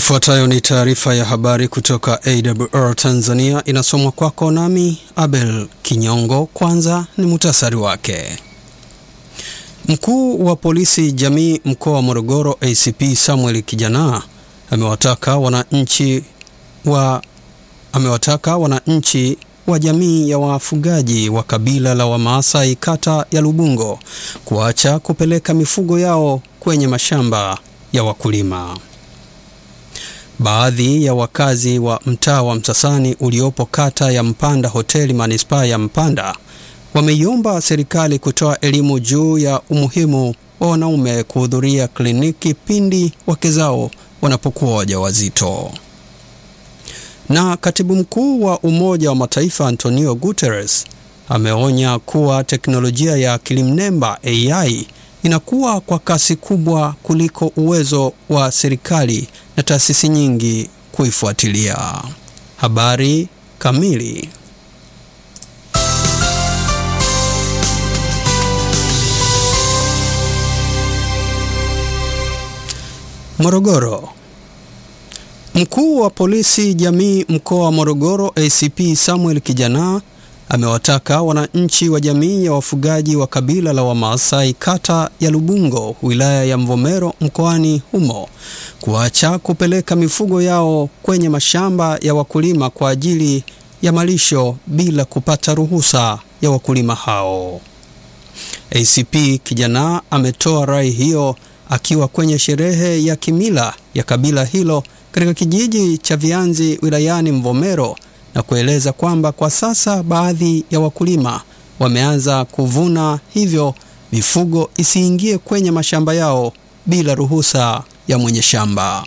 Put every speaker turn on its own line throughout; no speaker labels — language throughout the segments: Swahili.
Ifuatayo ni taarifa ya habari kutoka AWR Tanzania, inasomwa kwako nami Abel Kinyongo. Kwanza ni muhtasari wake. Mkuu wa polisi jamii mkoa wa Morogoro ACP Samuel Kijana amewataka wananchi wa amewataka wananchi wa jamii ya wafugaji wa kabila la Wamaasai kata ya Lubungo kuacha kupeleka mifugo yao kwenye mashamba ya wakulima. Baadhi ya wakazi wa mtaa wa Msasani uliopo kata ya Mpanda hoteli manispaa ya Mpanda wameiomba serikali kutoa elimu juu ya umuhimu wa wanaume kuhudhuria kliniki pindi wake zao wanapokuwa wajawazito. Na katibu mkuu wa Umoja wa Mataifa Antonio Guterres ameonya kuwa teknolojia ya akili mnemba AI inakuwa kwa kasi kubwa kuliko uwezo wa serikali na taasisi nyingi kuifuatilia. Habari kamili. Morogoro. Mkuu wa polisi jamii mkoa wa Morogoro ACP Samuel Kijana amewataka wananchi wa jamii ya wafugaji wa kabila la Wamaasai kata ya Lubungo wilaya ya Mvomero mkoani humo kuacha kupeleka mifugo yao kwenye mashamba ya wakulima kwa ajili ya malisho bila kupata ruhusa ya wakulima hao. ACP Kijana ametoa rai hiyo akiwa kwenye sherehe ya kimila ya kabila hilo katika kijiji cha Vianzi wilayani Mvomero na kueleza kwamba kwa sasa baadhi ya wakulima wameanza kuvuna, hivyo mifugo isiingie kwenye mashamba yao bila ruhusa ya mwenye shamba.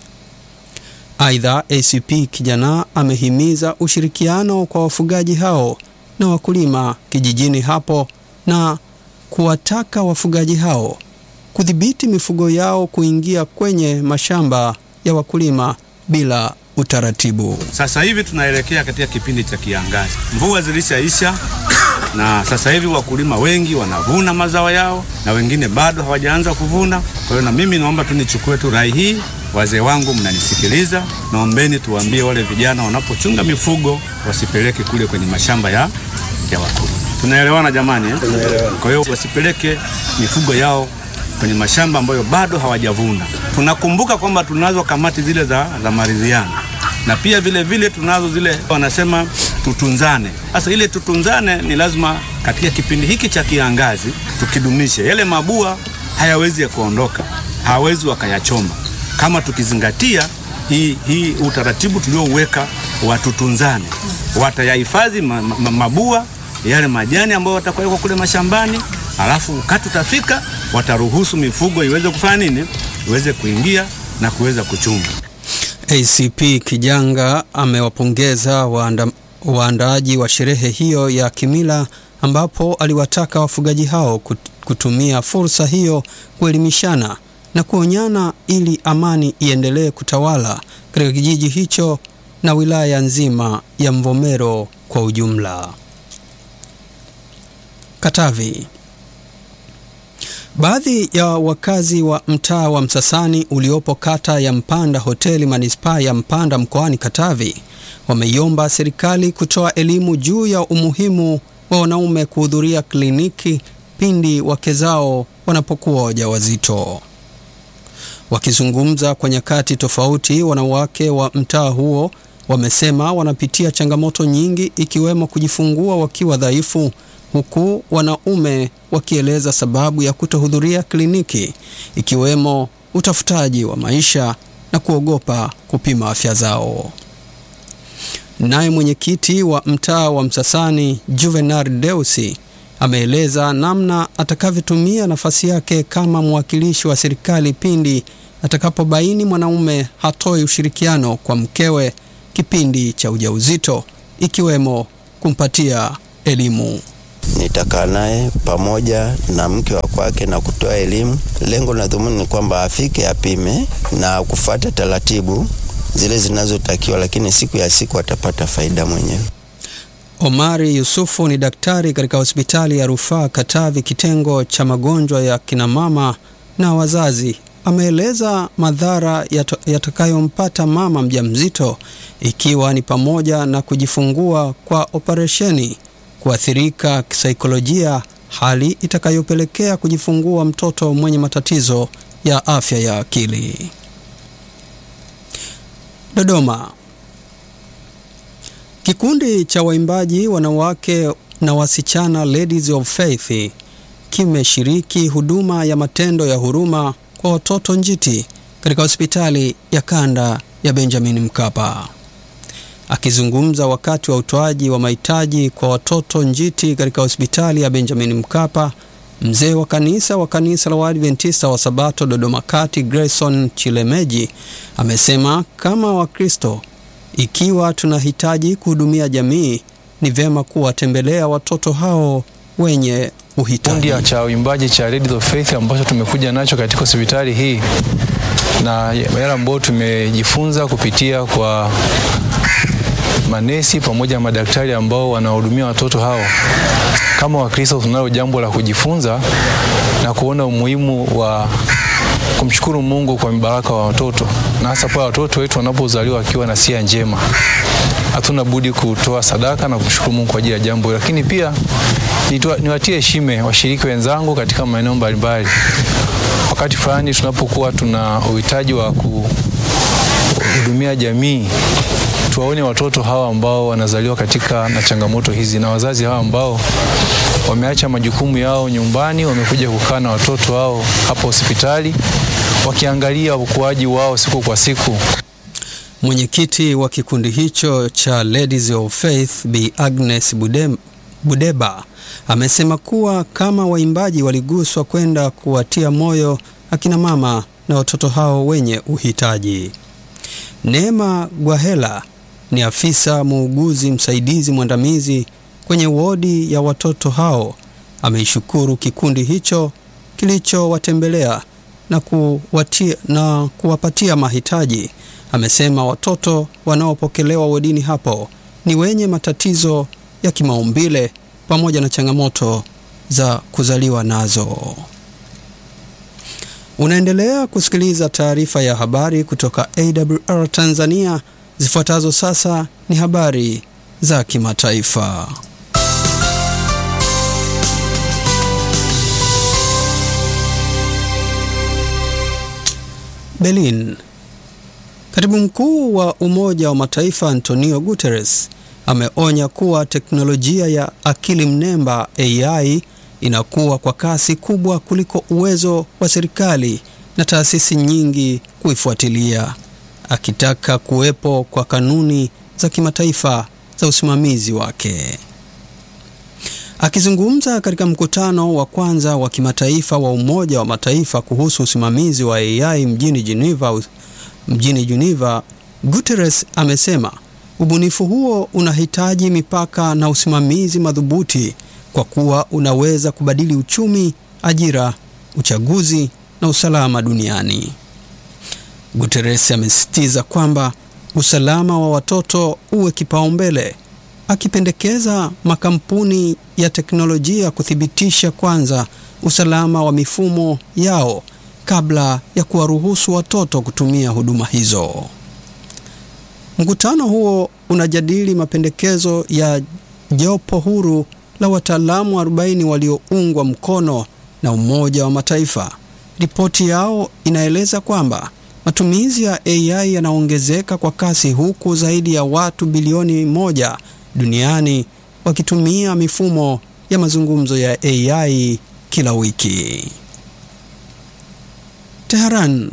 Aidha, ACP Kijana amehimiza ushirikiano kwa wafugaji hao na wakulima kijijini hapo na kuwataka wafugaji hao kudhibiti mifugo yao kuingia kwenye mashamba ya wakulima bila utaratibu.
Sasa hivi tunaelekea katika kipindi cha kiangazi, mvua zilishaisha na sasa hivi wakulima wengi wanavuna mazao yao na wengine bado hawajaanza kuvuna. Kwa hiyo na mimi naomba tu nichukue tu rai hii, wazee wangu mnanisikiliza, naombeni tuwaambie wale vijana wanapochunga mifugo wasipeleke kule kwenye mashamba ya, ya wakulima. Tunaelewana jamani eh? Kwa hiyo wasipeleke mifugo yao kwenye mashamba ambayo bado hawajavuna. Tunakumbuka kwamba tunazo kamati zile za, za maridhiano na pia vile vile tunazo zile wanasema tutunzane. Sasa ile tutunzane ni lazima katika kipindi hiki cha kiangazi tukidumishe. Yale mabua hayawezi ya kuondoka, hawawezi wakayachoma kama tukizingatia hii, hii utaratibu tuliouweka wa tutunzane. Watayahifadhi ma, ma, mabua yale majani ambayo watakuwekwa kule mashambani, alafu wakati utafika wataruhusu mifugo iweze kufanya nini, iweze kuingia na kuweza kuchunga.
ACP Kijanga amewapongeza waanda, waandaaji wa sherehe hiyo ya kimila ambapo aliwataka wafugaji hao kutumia fursa hiyo kuelimishana na kuonyana ili amani iendelee kutawala katika kijiji hicho na wilaya nzima ya Mvomero kwa ujumla. Katavi. Baadhi ya wakazi wa mtaa wa Msasani uliopo kata ya Mpanda hoteli manispaa ya Mpanda mkoani Katavi wameiomba serikali kutoa elimu juu ya umuhimu wa wanaume kuhudhuria kliniki pindi wake zao wanapokuwa wajawazito. Wakizungumza kwa nyakati tofauti, wanawake wa mtaa huo wamesema wanapitia changamoto nyingi ikiwemo kujifungua wakiwa dhaifu huku wanaume wakieleza sababu ya kutohudhuria kliniki ikiwemo utafutaji wa maisha na kuogopa kupima afya zao. Naye mwenyekiti wa mtaa wa Msasani Juvenal Deusi ameeleza namna atakavyotumia nafasi yake kama mwakilishi wa serikali pindi atakapobaini mwanaume hatoi ushirikiano kwa mkewe kipindi cha ujauzito ikiwemo kumpatia elimu.
Nitakaa naye pamoja na mke wa kwake na kutoa elimu. Lengo na dhumuni ni kwamba afike apime na kufuata taratibu zile zinazotakiwa, lakini siku ya siku atapata faida mwenyewe.
Omari Yusufu ni daktari katika hospitali ya rufaa Katavi, kitengo cha magonjwa ya kinamama na wazazi ameeleza madhara yatakayompata mama mjamzito ikiwa ni pamoja na kujifungua kwa operesheni, kuathirika kisaikolojia, hali itakayopelekea kujifungua mtoto mwenye matatizo ya afya ya akili. Dodoma. Kikundi cha waimbaji wanawake na wasichana Ladies of Faith kimeshiriki huduma ya matendo ya huruma kwa watoto njiti katika hospitali ya kanda ya Benjamin Mkapa. Akizungumza wakati wa utoaji wa mahitaji kwa watoto njiti katika hospitali ya Benjamin Mkapa, mzee wa kanisa wa kanisa la Waadventista wa Sabato Dodoma Kati, Grayson Chilemeji amesema kama Wakristo, ikiwa tunahitaji kuhudumia jamii, ni vyema kuwatembelea watoto hao wenye uhitaji.
Kundi cha uimbaji cha Ladies of Faith ambacho tumekuja nacho katika hospitali hii na yale ambayo tumejifunza kupitia kwa manesi pamoja na madaktari ambao wanahudumia watoto hao. Kama Wakristo tunalo jambo la kujifunza na kuona umuhimu wa kumshukuru Mungu kwa mibaraka wa watoto, na hasa pale watoto wetu wanapozaliwa wakiwa na sia njema. Hatuna budi kutoa sadaka na kumshukuru Mungu kwa ajili ya jambo, lakini pia niwatie heshima washiriki wenzangu katika maeneo mbalimbali. Wakati fulani tunapokuwa tuna uhitaji wa kuhudumia jamii, tuwaone watoto hawa ambao wanazaliwa katika na changamoto hizi na wazazi hawa ambao wameacha majukumu yao nyumbani, wamekuja kukaa na watoto wao hapa hospitali wakiangalia ukuaji wao siku kwa siku.
Mwenyekiti wa kikundi hicho cha Ladies of Faith Bi Agnes Budem, Budeba amesema kuwa kama waimbaji waliguswa kwenda kuwatia moyo akina mama na watoto hao wenye uhitaji. Neema Gwahela ni afisa muuguzi msaidizi mwandamizi kwenye wodi ya watoto hao, ameishukuru kikundi hicho kilichowatembelea na kuwatia, na kuwapatia mahitaji. Amesema watoto wanaopokelewa wodini hapo ni wenye matatizo ya kimaumbile pamoja na changamoto za kuzaliwa nazo. Unaendelea kusikiliza taarifa ya habari kutoka AWR Tanzania. Zifuatazo sasa ni habari za kimataifa. Berlin. Katibu mkuu wa Umoja wa Mataifa Antonio Guterres ameonya kuwa teknolojia ya akili mnemba AI inakuwa kwa kasi kubwa kuliko uwezo wa serikali na taasisi nyingi kuifuatilia, akitaka kuwepo kwa kanuni za kimataifa za usimamizi wake. Akizungumza katika mkutano wa kwanza wa kimataifa wa Umoja wa Mataifa kuhusu usimamizi wa AI mjini Geneva, mjini Geneva, Guterres amesema ubunifu huo unahitaji mipaka na usimamizi madhubuti kwa kuwa unaweza kubadili uchumi, ajira, uchaguzi na usalama duniani. Guterres amesisitiza kwamba usalama wa watoto uwe kipaumbele, akipendekeza makampuni ya teknolojia kuthibitisha kwanza usalama wa mifumo yao kabla ya kuwaruhusu watoto kutumia huduma hizo. Mkutano huo unajadili mapendekezo ya jopo huru la wataalamu 40 walioungwa mkono na Umoja wa Mataifa. Ripoti yao inaeleza kwamba matumizi ya AI yanaongezeka kwa kasi huku zaidi ya watu bilioni moja duniani wakitumia mifumo ya mazungumzo ya AI kila wiki. Teheran.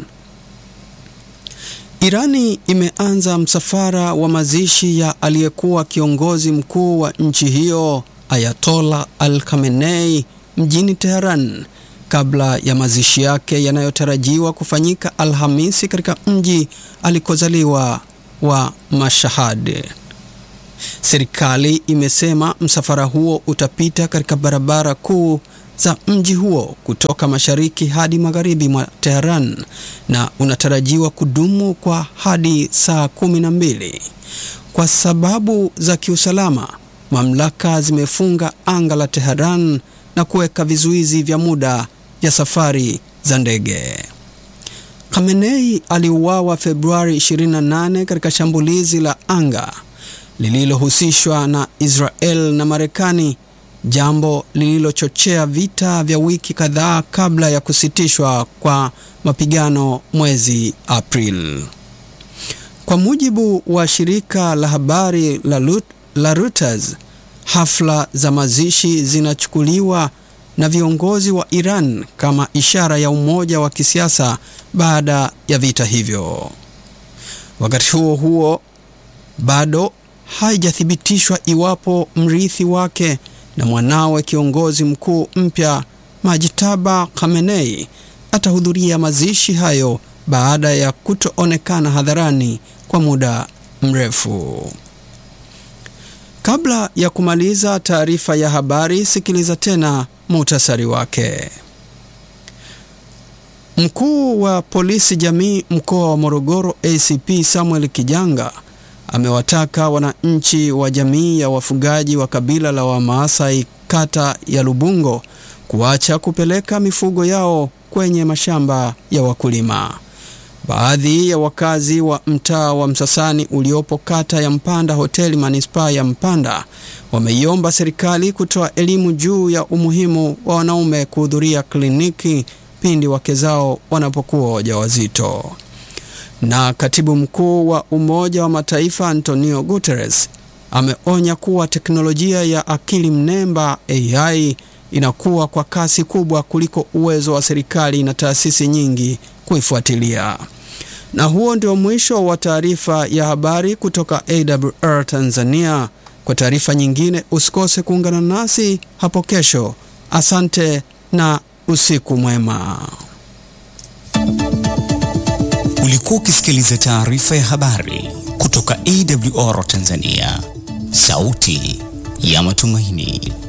Irani imeanza msafara wa mazishi ya aliyekuwa kiongozi mkuu wa nchi hiyo Ayatollah Al Khamenei mjini Teheran kabla ya mazishi yake yanayotarajiwa kufanyika Alhamisi katika mji alikozaliwa wa Mashhad. Serikali imesema msafara huo utapita katika barabara kuu za mji huo kutoka mashariki hadi magharibi mwa Tehran na unatarajiwa kudumu kwa hadi saa kumi na mbili. Kwa sababu za kiusalama, mamlaka zimefunga anga la Tehran na kuweka vizuizi vya muda vya safari za ndege. Khamenei aliuawa Februari 28 katika shambulizi la anga lililohusishwa na Israel na Marekani, jambo lililochochea vita vya wiki kadhaa kabla ya kusitishwa kwa mapigano mwezi Aprili. Kwa mujibu wa shirika la habari la, Lut, la Reuters, hafla za mazishi zinachukuliwa na viongozi wa Iran kama ishara ya umoja wa kisiasa baada ya vita hivyo. Wakati huo huo, bado haijathibitishwa iwapo mrithi wake na mwanawe kiongozi mkuu mpya Majtaba Khamenei atahudhuria mazishi hayo baada ya kutoonekana hadharani kwa muda mrefu. Kabla ya kumaliza taarifa ya habari, sikiliza tena muhtasari wake. Mkuu wa polisi jamii mkoa wa Morogoro ACP Samuel Kijanga amewataka wananchi wa jamii ya wafugaji wa kabila la Wamaasai kata ya Lubungo kuacha kupeleka mifugo yao kwenye mashamba ya wakulima. Baadhi ya wakazi wa mtaa wa Msasani uliopo kata ya Mpanda hoteli manispaa ya Mpanda wameiomba serikali kutoa elimu juu ya umuhimu wa wanaume kuhudhuria kliniki pindi wake zao wanapokuwa wajawazito. Na katibu mkuu wa Umoja wa Mataifa Antonio Guterres ameonya kuwa teknolojia ya akili mnemba AI inakuwa kwa kasi kubwa kuliko uwezo wa serikali na taasisi nyingi kuifuatilia. Na huo ndio mwisho wa taarifa ya habari kutoka AWR Tanzania. Kwa taarifa nyingine usikose kuungana nasi hapo kesho. Asante na usiku mwema.
Ulikuwa ukisikiliza taarifa ya habari kutoka AWR Tanzania, sauti ya matumaini.